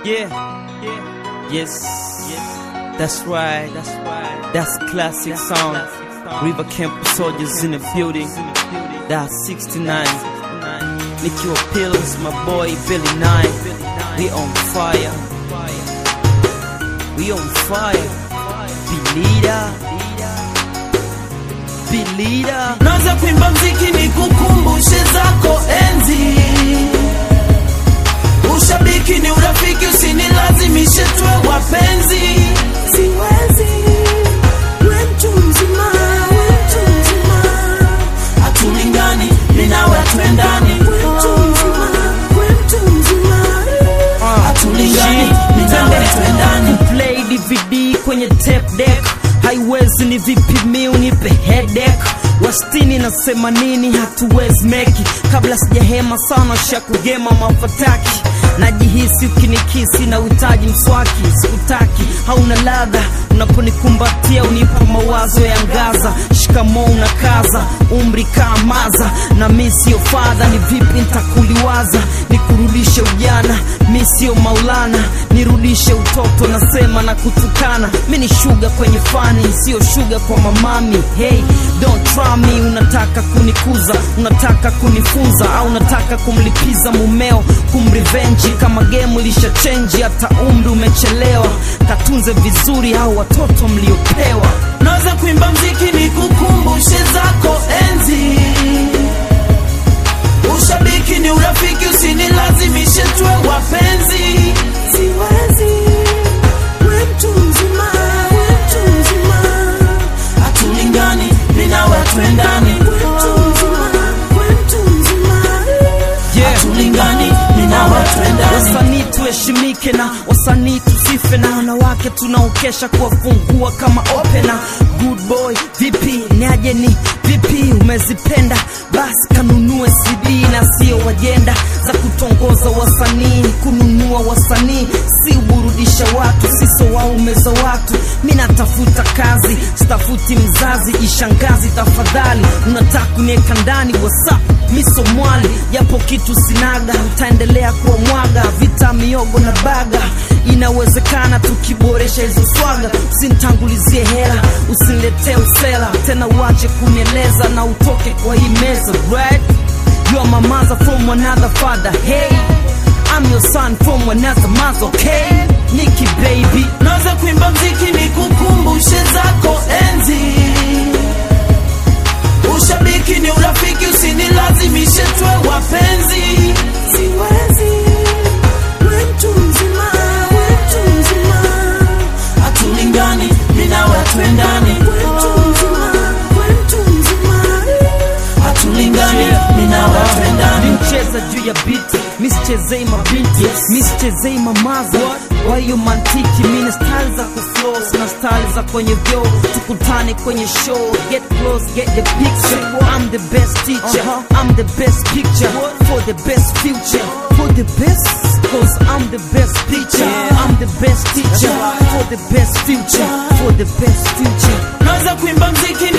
Yeah, yeah, yes, yes. That's right, that's right. That's classic song. River Camp Soldiers in the building. That's 69. Nikiwa Pills, my boy Billy Nine. We on fire. We on fire. Be leader. Be leader. Naanza kuimba mziki ni kukumbushe zako enzi. Ushabiki ni urafiki, usinilazimishe tuwe wapenzi. Siwezi, we mtu mzima, we mtu mzima. Hatulingani, mimi nawe hatuendani. We mtu mzima, we mtu mzima. Hatulingani, mimi nawe hatuendani. Play DVD kwenye tape deck haiwezi ni vipi mi unipe headache wastini nasema nini hatuwezi meki kabla sijahema sana shakugema mafataki najihisi ukinikisi na uhitaji mswaki sikutaki hauna ladha unaponikumbatia unipa mawazo ya ngaza shikamo unakaza umri kaamaza na mi sio fadha ni vipi ntakuliwaza nikurudishe ujana mi sio maulana nirudishe utoto nasema na kutukana mi ni shuga kwenye fani sio shuga kwa mamami hey don't try me unataka kunikuza unataka kunifunza au unataka kumlipiza mumeo kumrivenji kama gemu ilisha chenji hata umri umechelewa katunze vizuri au watoto mliopewa Naweza kuimba mziki ni kukumbushe zako enzi. Ushabiki ni urafiki, usinilazimishe tuwe wapenzi. Siwezi, we mtu mzima, we mtu mzima. Hatulingani, mimi nawe hatuendani. We mtu mzima, we mtu mzima. Yeah. Hatulingani, mimi nawe hatuendani. wasanii tuheshimike na wasanii tusife na wanawake tunaokesha kuwafungua kama opena good boy vipi niaje ni vipi umezipenda basi kanunue cd na sio wajenda za kutongoza wasanii kununua wasanii si uburudisha watu siso waume za watu mi natafuta kazi sitafuti mzazi ishangazi tafadhali unataka kunieka ndani whatsapp miso mwali japo kitu sinaga utaendelea kuwa mwaga vita miogo na baga inawezekana tukiboresha hizo swaga usinitangulizie hela usiniletee usela tena uache kunieleza na utoke kwa hii meza right? you are my mother from another father hey I'm your son from another mother okay Nikki baby Naweza kuimba mziki ni kukumbushe zako enzi. Ushabiki ni urafiki, usinilazimishe tuwe wapenzi. Siwezi, we mtu mzima, we mtu mzima. Hatulingani, mimi nawe hatuendani. We mtu mzima, we mtu mzima. Hatulingani, mimi nawe hatuendani. nimcheza juu ya biti misichezei mabinti misichezei mamaza kwa hiyo mantiki mina style za kuflow na style za kwenye vyo tukutane kwenye show get close get the picture I'm the best teacher I'm the best picture for the best future for the best cause I'm the best picture I'm the best teacher for the best future for the best future Naweza kuimba mziki